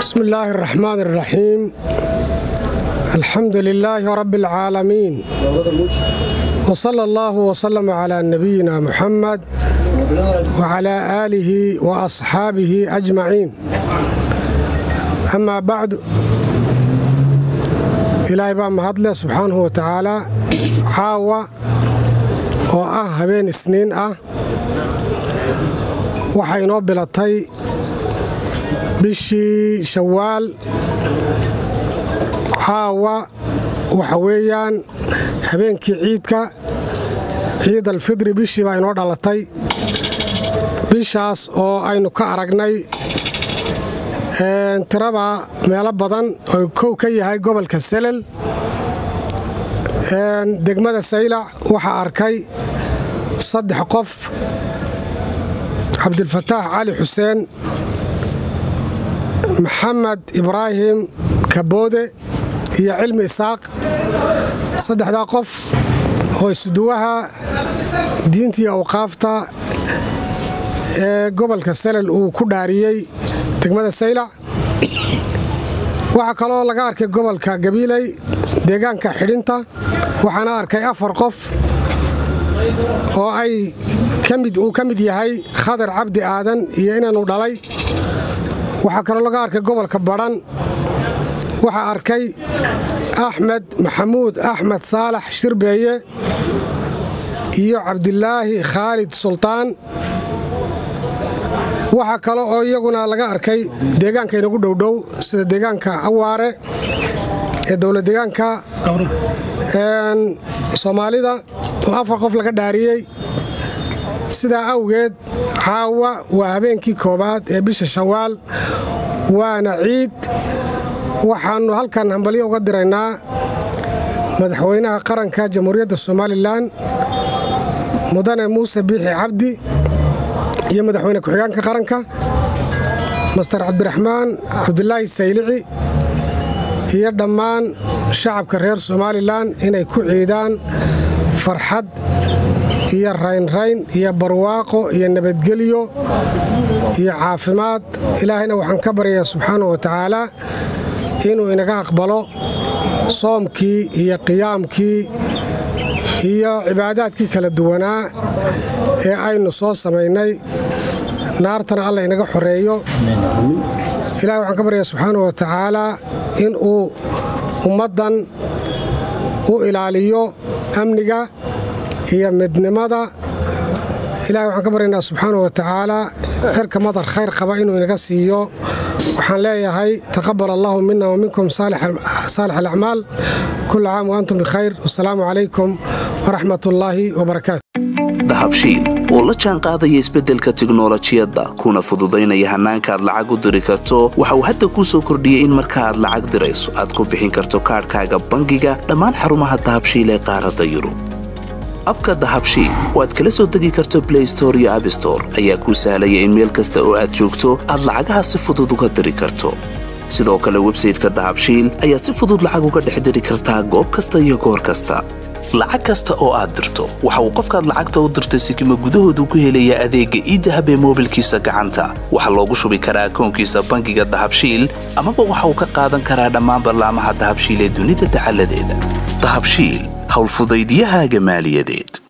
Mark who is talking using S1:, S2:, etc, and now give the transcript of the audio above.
S1: بسم الله الرحمن الرحيم الحمد لله رب العالمين وصلى الله وسلم على نبينا محمد وعلى آله وأصحابه أجمعين أما بعد ilaahay baa mahadle subxaanahu wa tacaalaa caawa oo ah habeen isniin ah waxay inoo bilatay bishii shawaal caawa waxa weeyaan habeenkii ciidka ciid alfidri bishii baa inoo dhalatay bishaas oo aynu ka aragnay tiraba meelo badan oo kow ka yahay gobolka selel degmada saylac waxaa arkay saddex qof cabdilfataax cali xuseen maxamed ibraahim kaboode iyo cilmi isaaq saddexdaa qof oo isuduwaha diintii awqaafta ee gobolka selel uu ku dhaariyey degmada saylac waxaa kaloo laga arkay gobolka gabiiley deegaanka xidhinta waxaana arkay afar qof oo ay uu ka mid yahay khadar cabdi aadan iyo inaanu dhalay waxaa kaloo laga arkay gobolka badhan waxaa arkay axmed maxamuud axmed saalax shirbeeye iyo cabdilaahi khaalid sultaan waxaa kale oo iyaguna laga arkay deegaanka inagu dhowdhow sida deegaanka awaare ee dowlad deegaanka soomaalida oo afar qof laga dhaariyey sidaa awgeed caawa waa habeenkii koowaad ee bisha shawaal waana ciid waxaannu halkan hambalyo uga diraynaa madaxweynaha qaranka jamhuuriyadda somalilan mudane muuse biixi cabdi iyo madaxweyne ku-xigeenka qaranka master cabdiraxmaan cabdilaahi saylici iyo dhammaan shacabka reer somalilan inay ku ciidaan farxad iyo raynrayn iyo barwaaqo iyo nabadgelyo iyo caafimaad ilaahayna waxaan ka baryayaa subxaanahu wa tacaalaa inuu inaga aqbalo soomkii iyo qiyaamkii iyo cibaadaadkii kala duwanaa ee aynu soo samaynay naartana alla inaga xoreeyo ilahay waxaan ka baryaa subxaanau wa tacaalaa in uu ummaddan u ilaaliyo amniga iyo midnimada ilahay waxaan ka baryaynaa subxaanau wa tacaalaa xirka madar khayr qaba inuu inaga siiyo waxaan leeyahay taqabal allahu mina wa minkum saalix alacmaal kula caam wa antum bikhayr wasalaamu calaykum waraxmat ullaahi wabarakaatu
S2: dahabshiil oo la jaan qaadaya isbeddelka tiknolojiyadda kuna fududaynaya hannaanka aad lacag u diri karto waxa uu hadda kuu soo kordhiyey in marka aad lacag dirayso aad ku bixin karto kaadhkaaga bangiga dhammaan xarumaha dahabshiil ee qaaradda yurub abka dahabshiil oo aad kala soo degi karto blay store iyo abstore ayaa kuu sahlaya in meel kasta oo aad joogto aad lacagaha si fudud uga diri karto sidoo kale websayteka dahabshiil ayaad si fudud lacag uga dhex diri kartaa goob kasta iyo goor kasta lacag kasta oo aad dirto waxa uu qofkaad lacagta u dirtay sikima gudahoodu ku helayaa adeegga iidahab ee moobilkiisa gacanta waxaa loogu shubi karaa akoonkiisa bangiga dahabshiil amaba waxa uu ka qaadan karaa dhammaan ballaamaha dahabshiil ee dunida dacaladeeda dahabshiil howlfudaydyahaaga maaliyadeed